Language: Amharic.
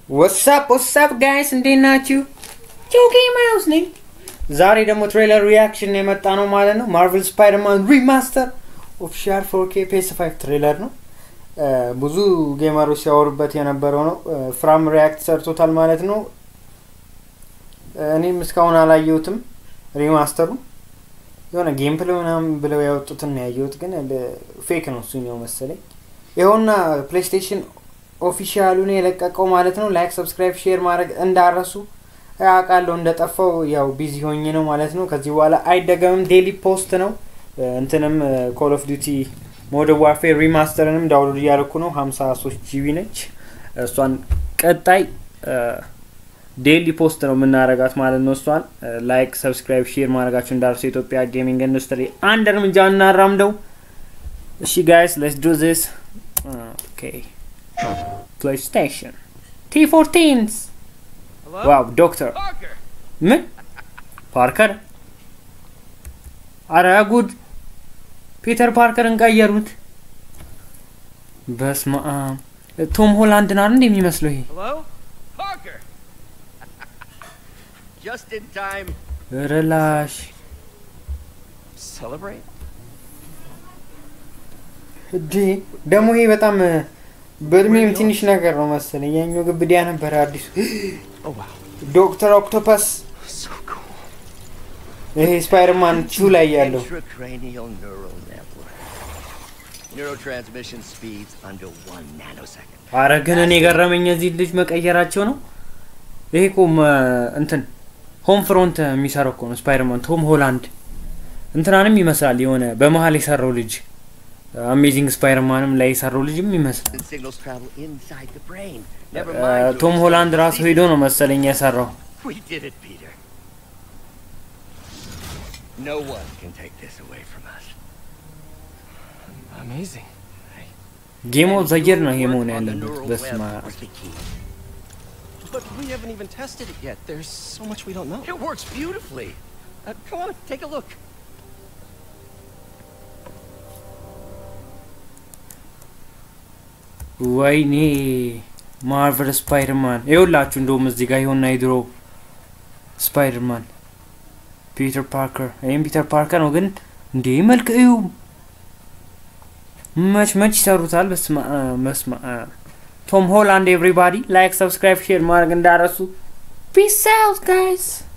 ወሳፕ ወሳፕ ጋይስ እንዴት ናችሁ? ጆጌ ማውስ ነኝ። ዛሬ ደግሞ ትሬለር ሪያክሽን የመጣ ነው ማለት ነው። ማርቨል ስፓይደርማን ሪማስተር ኦፊሻል ፎርኬ ፔስ ፋይቭ ትሬለር ነው። ብዙ ጌመሮች ሲያወሩበት የነበረው ነው። ፍራም ሪያክት ሰርቶታል ማለት ነው። እኔም እስካሁን አላየሁትም ሪማስተሩ የሆነ ጌም ፕሌይ ምናምን ብለው ያወጡትን ነው ያየሁት፣ ግን ፌክ ነው እሱኛው መሰለኝ። ይኸውና ፕሌይስቴሽን ኦፊሻሉን የለቀቀው ማለት ነው። ላይክ፣ ሰብስክራይብ፣ ሼር ማድረግ እንዳረሱ አውቃለሁ። እንደጠፋው ያው ቢዚ ሆኜ ነው ማለት ነው። ከዚህ በኋላ አይደገምም። ዴሊ ፖስት ነው። እንትንም ኮል ኦፍ ዲቲ ሞደርን ዋርፌር ሪማስተርንም ዳውንሎድ እያደረኩ ነው። ሀምሳ ሶስት ጂቢ ነች። እሷን ቀጣይ ዴሊ ፖስት ነው የምናረጋት ማለት ነው። እሷን ላይክ ሰብስክራይብ ሼር ማድረጋችሁ እንዳርሱ የኢትዮጵያ ጌሚንግ ኢንዱስትሪ አንድ እርምጃ እናራምደው። እሺ ጋይስ ሌትስ ዱ ዚስ ኦኬ ፕሌይስቴሽን ቲ ፎርቲንስ ዋው ዶክተር ምን ፓርከር አረ ጉድ ፒተር ፓርከርን ቀየሩት። በስመ አብ ቶም ሆላንድ ናር እንደ የሚመስለው ይሄ ረላሽ እዲ ደግሞ ይሄ በጣም በእድሜም ትንሽ ነገር ነው መሰለኝ። ያኛው ግብዲያ ነበረ አዲሱ ዶክተር ኦክቶፐስ ይሄ ስፓይደርማን ቹ ላይ ያለው አረ ግን እኔ የገረመኝ እዚህ ልጅ መቀየራቸው ነው። ይሄ እኮ እንትን ሆም ፍሮንት የሚሰራው እኮ ነው ስፓይደርማን ቶም ሆላንድ እንትናንም ይመስላል የሆነ በመሀል የሰራው ልጅ አሜዚንግ ስፓይደርማንም ላይ የሰራው ልጅም ይመስላል። ቶም ሆላንድ ራሱ ሄዶ ነው መሰለኝ የሰራው። No one can take this away from us. Amazing. ጌም ኦፍ ዘ ይር ነው ይሄ መሆን ያለበት። በስመ አብ Was the key. But we haven't even tested it yet. There's so much we don't know. It works beautifully. Uh, come on, take a look. ወይኔ ማርቨል ስፓይደርማን ይኸውላችሁ፣ እንደውም እዚህ ጋር የሆና የድሮ ስፓይደርማን ፒተር ፓርከር ይህም ፒተር ፓርከር ነው። ግን እንዴ መልክ እዩ መች መች ይሰሩታል። በስመ አብ ቶም ሆላንድ ኤቭሪባዲ ላይክ ሰብስክራይብ ሼር ማድረግ እንዳረሱ ፒስ አውት ጋይስ